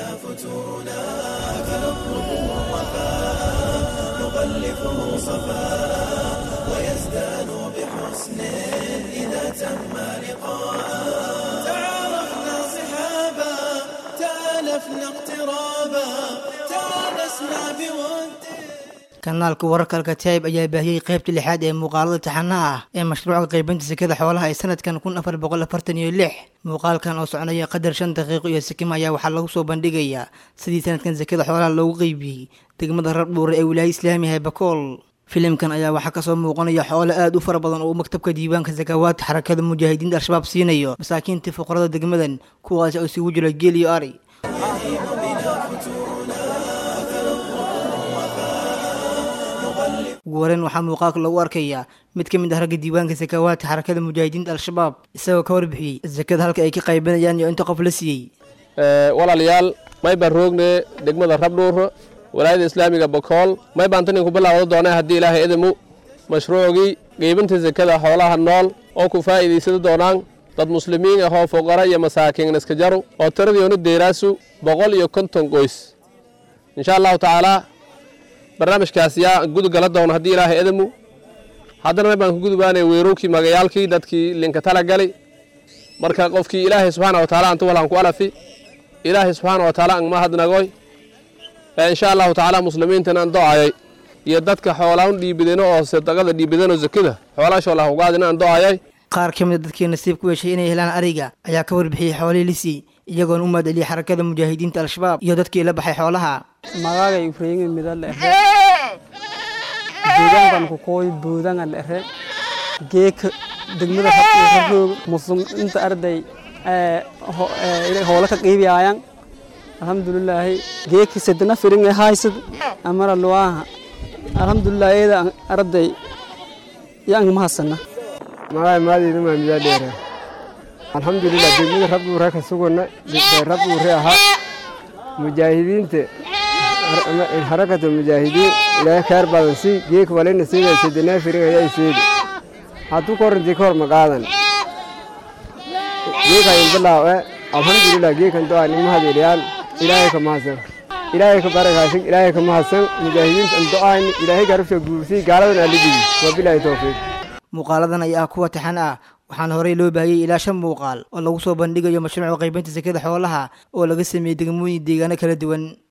بنا فتونا فنطلب الوفاء نغلفه صفاء ويزدان بحسن إذا تم لقاء تعارفنا صحابا تالفنا اقترابا تآنسنا بود kanaalka wararka alkataib ayaa baahiyey qaybta lixaad ee muuqaalada taxanaha ah ee mashruuca qaybinta sekada xoolaha ee sanadkan kun afar boqol afartan iyo lix muuqaalkan oo soconaya qadar shan daqiiqo iyo sikima ayaa waxaa lagu soo bandhigayaa sidii sanadkan sekada xoolaha loogu qeybiyey degmada rabdhuure ee wilaaya islaamiga ee bakool filimkan ayaa waxaa kasoo muuqanaya xoolo aad u fara badan oo uu maktabka diiwaanka sakawaadka xarakada mujaahidiinta al-shabaab siinayo masaakiinta fuqarada degmadan kuwaasi oo isugu jira geel iyo ari ugu horeyn waxaa muuqaalka lagu arkayaa mid ka mid ah ragga diiwaanka sakawaadka xarakada mujaahidiinta al-shabaab isagoo ka warbixiyey sakada halka ay ka qaybanayaan iyo inta qof la siiyey walaalayaal may baan roogne degmada rabdhuur walaayada islaamiga bakool may baan tan inku bilaawda doonay haddii ilaahay idimu mashruucgii qeybinta sekada xoolaha nool oo ku faa'iidaysada doonaan dad muslimiin ahoo fuqara iyo masaakiin iska jaru oo tiradiionu deeraasu boqol iyo konton qoys insha allahu tacaalaa barnaamijkaas yaa gudugala doona haddii ilaahay idimu haddana may baan ku gudubaanay weerowkii magayaalkii dadkii linka tala gali marka qofkii ilaahay subxaana wa taala antu walaan ku alafi ilaahay subxaana wa taala angma hadnagoy insha allahu tacaala muslimiintan aan do-ayay iyo dadka xoolaan dhiibideno oo sadaqada dhiibideno zakada xoolaashoolah ugaadina aan do-ayay qaar ka mid a dadkii nasiib ku yeeshay inay helaan ariga ayaa ka warbixiyey xoolihii lisii iyagoona u mahadceliyey xarakada mujaahidiinta al-shabaab iyo dadkii la baxay xoolaha magagay ufreyngi midal ehe deegaankan ku kooy boodanga lehe geeka degmada raroog musum inta arday hoola ka qiibiyaayan alxamdulilaahi geeki sedena firing haysad amara luwaaha alxamdulilah eeda arday yang mahasana magaay maadeyda maa midaa dheera alxamdulilah degmada rabduure ka sugana rabduure ahaa mujaahidiinta harakata mujaahidiin ilaahay khayr badan si geek walina siida sedenaa firing ayaa seedi hadduu koranti ka hor maqaadan geekayin bilaawe alxamdulilah geekan doa nimahadelyaan ilaahay ka mahadsan ilaahay ka barakaasin ilaahay ka mahadsan mujaahidiinta an do-ayn ilaahay garabsha guursay gaaladan aalidigi waa bilaahi towfiiq muuqaaladan ayaa ah kuwa taxan ah waxaana horey loo baahiyey ilaa shan muuqaal oo lagu soo bandhigayo mashruuca qaybinta sekada xoolaha oo laga sameeyey degmooyin deegaano kala duwan